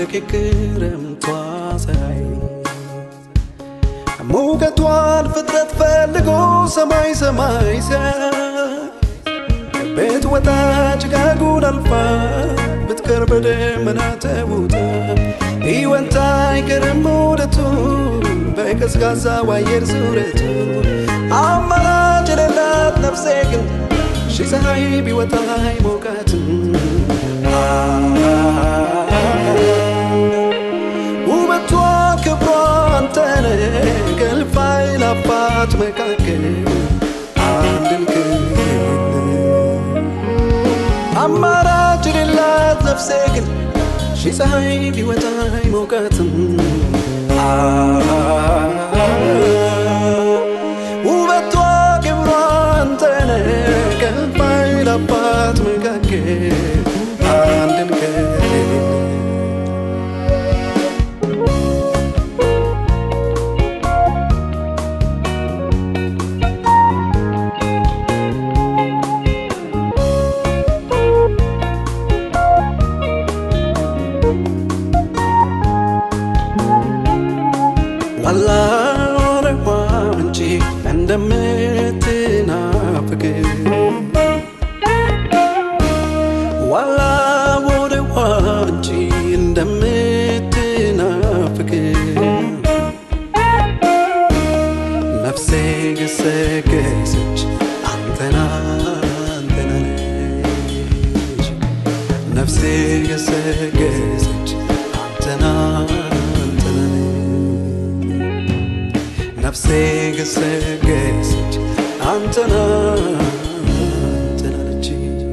የክረምቷ ፀሐይ ሙቀቷን ፍጥረት ፈልጎ ሰማይ ሰማይ ሲያይ ቤት ወጣ ጭጋጉን አልፋ ብትቀር በደመና ተውጣ ሕይወት አይቀርም ውደቱ በቀዝቃዛው አየር ዙረቱ አማራጭ የሌላት ነፍሴ ግን ሺህ ፀሐይ ቢወጣ አይሞቃትም ውበቷ ክብሯ አንተነ ከእልፍ አእላፋት መካከል አንድን ክልል አማራጭ የሌላት ነፍሴ ግን ሺህ ፀሐይ ቢወጣ አይሞቃትም ውበቷ ክብሯ አንተነ ከእልፍ አእላፋት መካከል አንድን ክልል ዋላ ወረዋ ምንጭ እንደምትናፍቅ ዋላ ወረዋ ምንጭ እንደምትናፍቅ ነፍሴ ገሰገሰች አንተና አንተና ነች ነፍሴ ገሰገሰች አንተና አንተና ነፍሴ ገሰገሰች አንተና አንተና ነች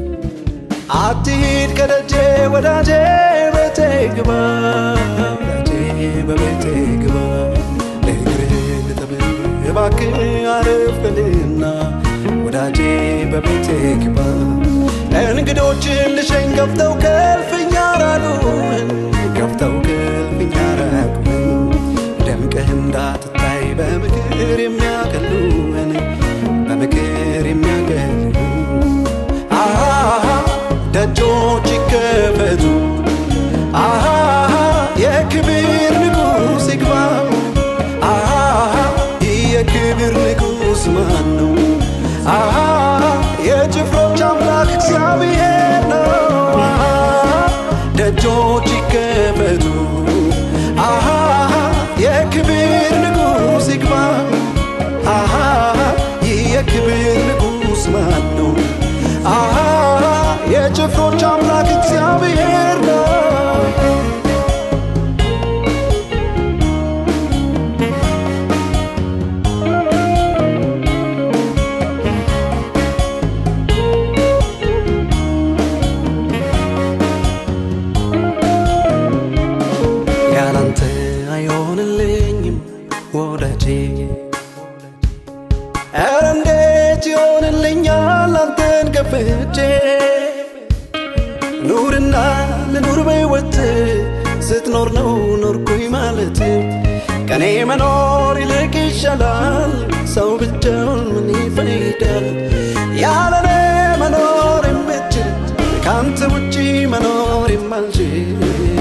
አትሂድ ከደጄ ወዳጄ ቤቴ ግባ ወዳጄ በቤቴ ግባ እግርህ ልጠብህ እባክህ አረፍ በልና ወዳጄ በቤቴ ግባ እንግዶችን ልሸኝ ከፍተው ከልፍኛ ራቁን ከፍተው ከልፍኛ ራቁን ደምቀህ እንዳትታይ በምክር የሚያቀሉን በምክር የሚያቀሉ አሃ ደጆች ይከፈቱ አሃ የክብር ንጉሥ ይግባ አሃ የክብር ንጉሥ ማን ነው አሃ የጭፍሮች አምላክ እግዚአብሔር ነው አሃ ደጆች ይከፈቱ አሃ የክብር ንጉሥ ይግባ አሃ ይህ የክብር ንጉሥ ማን ነው አሃ የጭፍሮች አምላክ እግዚአብሔር ነው ያላንተ አይሆንልኝም ወዳጄ ኧረ እንዴት ይሆንልኛል አንተን ከፍቼ ኑርና ልኑር በሕይወት ስትኖር ነው ኖርኩኝ ማለት ከኔ መኖር ይልቅ ይሻላል ሰው ብቻውን ምን ይፈይዳል ያለኔ መኖር የምችል ከአንተ ውጪ መኖር የማልችል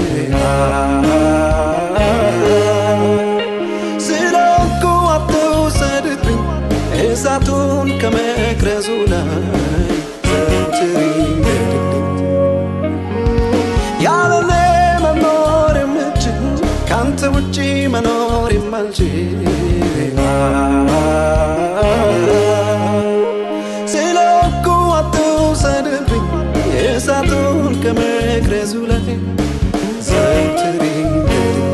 ስለኩ አትውሰድብኝ እሳቱን ከመቅረዙ ላይ ዘውትር ይንደድልኝ ያለኔ መኖር የምችል ከአንተ ውጪ መኖር የማልችል ስለኩ አትውሰድብኝ እሳቱን ከመቅረዙ ላይ ዘውትር ይንደድልኝ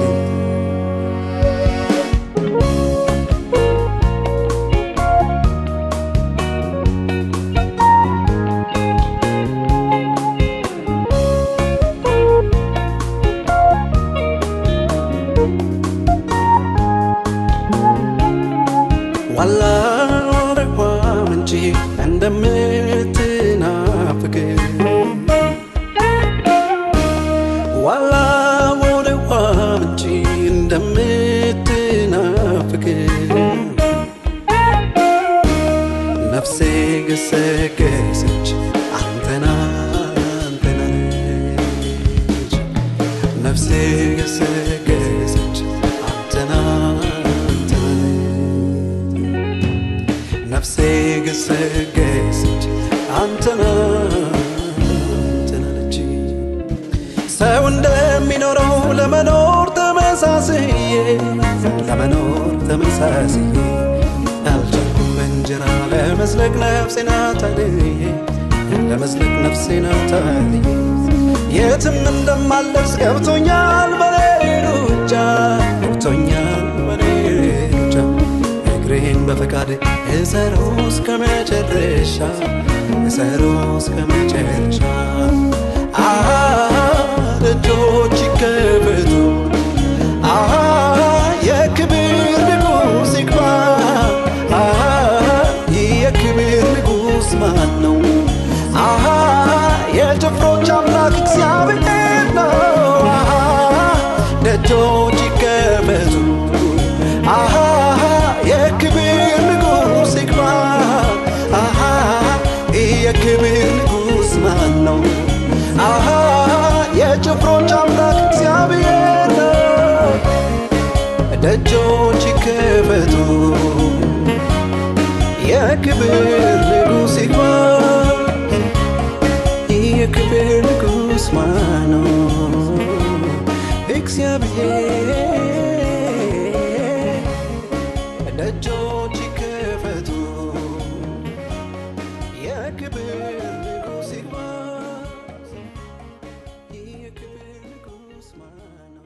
ዋላ ወረዋ ምንጭ እንደምትናፍቅ ዋላ ወረዋ ምንጭ እንደምትናፍቅ ነፍሴ ገሰገሰች አንተና አንተና ነች ነፍሴ ነፍሴ ገሰገሰች አንተና አንተን ነፍሴ ገሰገሰች አንተና አንተን አለች ሰው እንደሚኖረው ለመኖር ተመሳስዬ ለመኖር ተመሳስዬ አልቻልኩም በእንጀራ ለመዝለቅ ነፍሴን አታልዬ ለመዝለቅ ነፍሴን አታልዬ የትም እንደማልደርስ ገብቶኛል በኔ ሩጫ ገብቶኛል በኔ ሩጫ እግሬን በፈቃድ እሰሮ እስከ መጨረሻ እሰሮ እስከ መጨረሻ አሃ ደጆች ይከፈቱ አሃ የክብር ንጉሥ ይግባ አሃ የክብር ንጉሥ ማን ነው አሃ የጭፍሮች አምላክ እግዚአብሔር ነው አሃ ደጆች ይከፈቱ አሃ የክብር ንጉሥ ይግባ አሃ የክብር ንጉሥ ማን ነው አሃ የጭፍሮች አምላክ እግዚአብሔር ነው ደጆች ይከፈቱ የክብር ንጉሥ ይግባ የክብር ንጉሥ ማን ነው እግዚአብሔር ደጆች ይከፈቱ የክብር ንጉሥ ይግባ የክብር ንጉሥ ማን ነው